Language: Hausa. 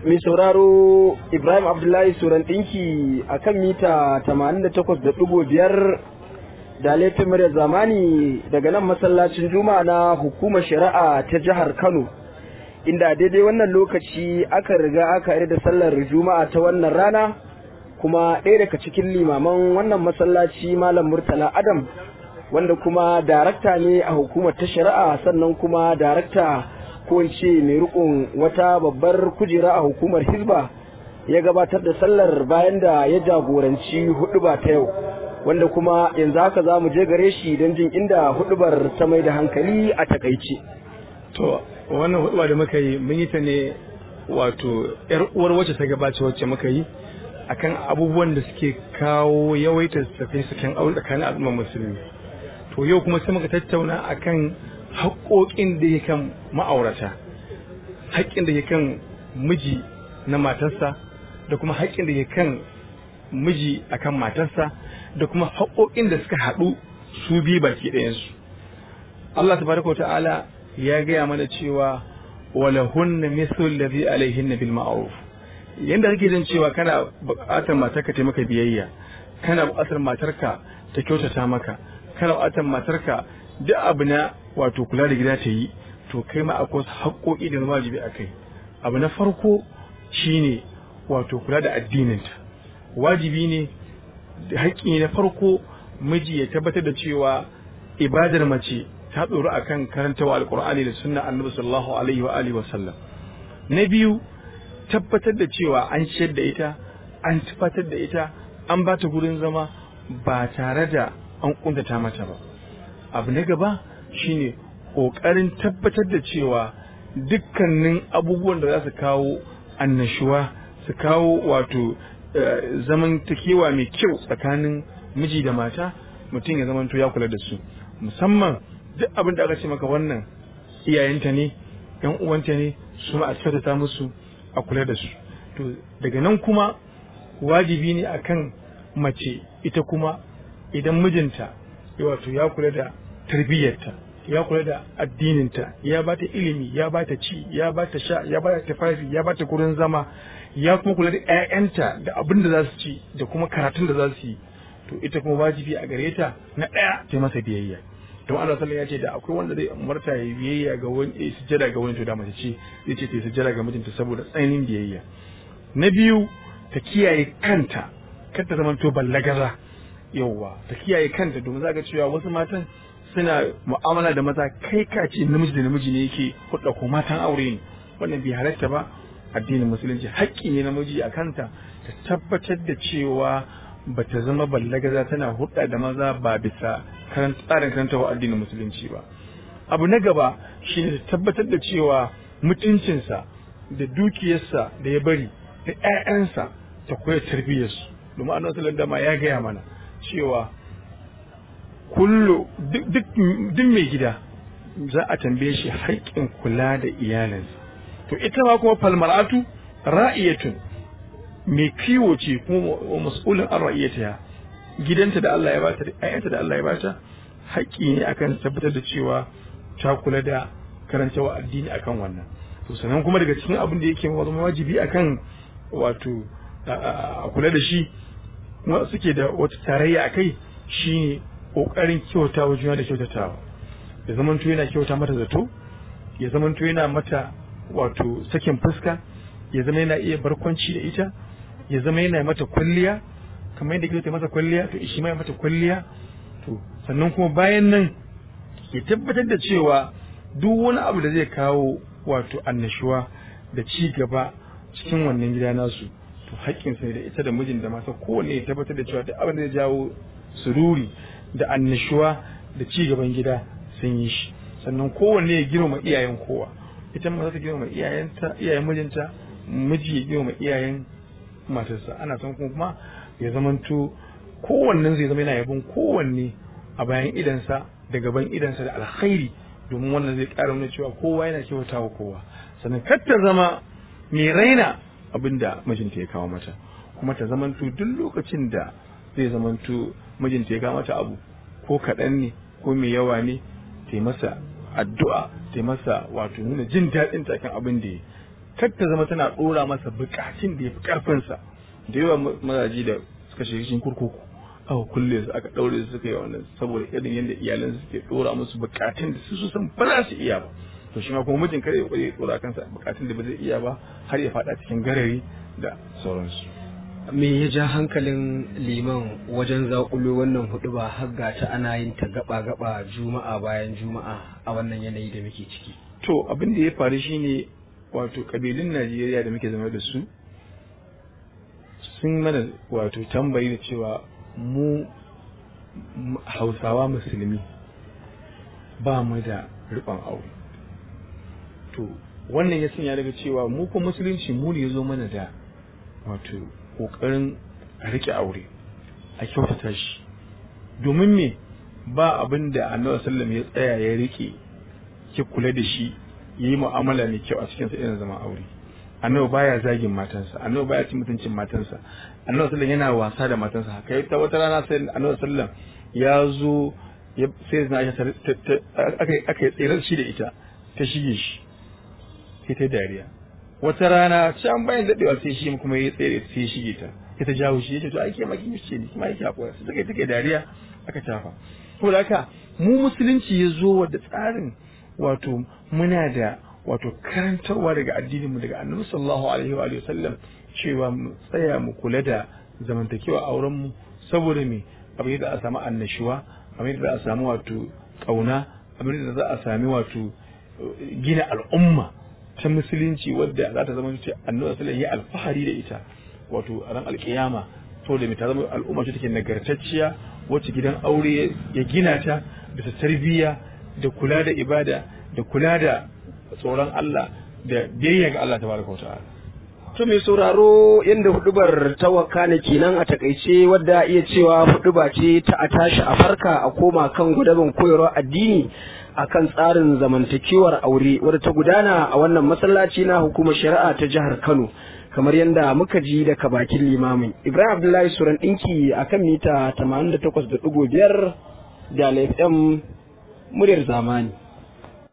mai sauraro Ibrahim Abdullahi Suran ɗinki a kan mita 88.5 da laifin murya zamani daga nan masallacin juma'a na hukumar shari'a ta jihar Kano. Inda daidai wannan lokaci aka riga aka yi da sallar juma'a ta wannan rana kuma ɗaya daga cikin limaman wannan masallaci Malam Murtala Adam wanda kuma darakta ne a hukumar ta shari'a sannan kuma darakta ko in ce mai rikon wata babbar kujera a hukumar hizba ya gabatar da sallar bayan da ya jagoranci huduba ta yau wanda kuma yanzu haka za mu je gare shi don jin inda hudubar ta mai da hankali a takaice to wannan huduba da muka yi mun yi ta ne wato yar uwar wacce ta gabace wacce muka yi akan abubuwan da suke kawo yawaitar sakin aure tsakanin al'ummar musulmi to yau kuma sai muka tattauna akan haƙoƙin da ya kan ma'aurata haƙƙin da ya kan miji na matarsa da kuma haƙƙin da ya kan miji akan matarsa da kuma haƙoƙin da suka haɗu su biyu baki ɗayansu Allah tabaraka wa ta'ala ya gaya mana cewa wala hunna mithlu alladhi alaihinna bil ma'ruf yanda kake jin cewa kana buƙatar matarka ta maka biyayya kana buƙatar matarka ta kyautata maka kana buƙatar matarka duk abu na wato kula da gida ta yi to kai ma akwai haƙoƙi da wajibi a kai abu na farko shine wato kula da addininta wajibi ne da haƙƙi na farko miji ya tabbatar da cewa ibadar mace ta tsoro akan karantawa alƙur'ani da sunna annabi sallallahu alaihi wa alihi wa sallam na biyu tabbatar da cewa an ciyar da ita an tabbatar da ita an ba ta gurin zama ba tare da an kuntata mata ba abu na gaba shine ƙoƙarin tabbatar da cewa dukkanin abubuwan da za su kawo annashuwa su kawo wato zamantakewa mai kyau tsakanin miji da mata mutum ya zamanto ya kula da su musamman duk abin da aka ce maka wannan iyayenta ne yan uwanta ne su ma a kyautata musu a kula da su to daga nan kuma wajibi ne akan mace ita kuma idan mijinta wato ya kula da tarbiyyarta ya kula da addininta ya ba ta ilimi ya ba ta ci ya ba ta sha ya ba ta tafafi ya ba ta gurin zama ya kuma kula da 'ya'yanta da abin da za su ci da kuma karatun da za su yi to ita kuma wajibi a gare ta na ɗaya ta masa biyayya don Allah sallallahu ya ce da akwai wanda zai umarta ya biyayya ga wani ya sujjada ga wani to da mace ce zai ce ta sujjada ga mijinta saboda tsananin biyayya na biyu ta kiyaye kanta kar ta zamanto ballagaza yauwa ta kiyaye kanta domin za ga cewa wasu matan suna mu'amala da maza kai ka ce namiji da namiji ne yake hudda ko matan aure ne wannan bai halatta ba addinin musulunci haƙƙi ne namiji a kanta ta tabbatar da cewa ba ta zama ballagaza tana hudda da maza ba bisa tsarin karanta wa addinin musulunci ba abu na gaba shine ta tabbatar da cewa mutuncinsa da dukiyarsa da ya bari da 'ya'yansa ta koya tarbiyyarsu domin annabi sallallahu alaihi ya gaya mana cewa kullu duk mai gida za a tambaye shi haƙƙin kula da iyalinsa to ita ma kuma falmar'atu ra'iyatun mai kiwo ce kuma mas'ulin an ra'iyata gidanta da Allah ya bata da ayyanta da Allah ya bata haƙƙi ne akan tabbatar da cewa ta kula da karantawa addini akan wannan to sannan kuma daga cikin abin da yake zama wajibi akan wato a kula da shi kuma suke da wata tarayya a kai shine kokarin kyautawa juna da kyautatawa ya zamanto yana kyauta mata zato ya zamanto yana mata wato sakin fuska ya zama yana iya barkwanci da ita ya zama yana mata kwalliya kamar yadda kyauta masa kwalliya to shi ma ya mata kwalliya to sannan kuma bayan nan ya tabbatar da cewa duk wani abu da zai kawo wato annashuwa da ci gaba cikin wannan gida nasu to haƙƙinsa da ita da mijin da mata kowanne ya tabbatar da cewa duk abin da zai jawo sururi da annashuwa da ci gaban gida sun yi shi sannan kowanne ya girma iyayen kowa ita ma za ta girma iyayenta iyayen mijinta miji ya girma iyayen matarsa ana son kuma ya zamanto kowannen zai zama yana yabon kowanne a bayan idansa da gaban idansa da alkhairi domin wannan zai ƙara nuna cewa kowa yana kyauta wa kowa sannan kar ta zama mai raina abin da mijinta ya kawo mata kuma ta zamanto duk lokacin da zai zamanto mijinta ya kawo mata abu ko kaɗan ne ko mai yawa ne ta masa addu'a ta masa wato nuna jin daɗin ta kan abin da kar ta zama tana dora masa bukatun da ya fi karfinsa da yawa mazaji da suka shiga cikin kurkuku aka kulle su aka daure su suka yi wannan saboda irin yadda iyalan suke dora musu bukatun da su san ba za su iya ba to shi ma kuma mijin kare ya kware dora kansa bukatun da ba zai iya ba har ya fada cikin garari da sauransu me ya ja hankalin liman wajen zaƙulo wannan hudu ba har ga ta ana yin ta gaba gaba juma'a bayan juma'a a wannan yanayi da muke ciki to abin da ya faru shine wato kabilun Najeriya da muke zama da su sun mana wato tambayi da cewa mu hausawa musulmi ba mu da riƙon aure to wannan ya sanya daga cewa mu kuma musulunci mu ne ya zo mana da wato ƙoƙarin a riƙe aure a kyautata shi domin me ba abin da annabi sallam ya tsaya ya riƙe ki kula da shi ya yi mu'amala mai kyau a cikin sa irin zaman aure annabi baya zagin matansa annabi baya cin mutuncin matansa annabi sallam yana wasa da matansa kai ta wata rana sai annabi sallam ya zo sai na aka aka tsere shi da ita ta shige shi sai ta dariya wata rana can bayan dadewa sai shi kuma ya tsere sai shige ta sai ta jawo shi yace to ai ke maki mishi ne kuma yake hakura sai take take dariya aka tafa to da haka mu musulunci ya zo da tsarin wato muna da wato karantarwa daga addinin mu daga annabi sallallahu alaihi wa sallam cewa mu tsaya mu kula da zamantakewa auren mu saboda me abin da a samu annashuwa abin da za a samu wato kauna abin da za a sami wato gina al'umma ta musulunci wadda za ta zama ce annabi sallallahu ya alfahari da ita wato a ran alkiyama to da ta zama al'umma ce take nagartacciya wacce gidan aure ya gina ta bisa tarbiyya da kula da ibada da kula da tsoron Allah da biyayya ga Allah tabaraka wa ta'ala To mai sauraro yadda hudubar ta wakana kenan a takaice wadda iya cewa huduba ce ta a tashi a farka a koma kan gudaban koyarwar addini akan tsarin zamantakewar aure wadda ta gudana a wannan masallaci na hukumar shari'a ta jihar Kano kamar yadda muka ji daga bakin limamin Ibrahim Abdullahi Suran ɗinki akan mita 88.5 da FM muryar zamani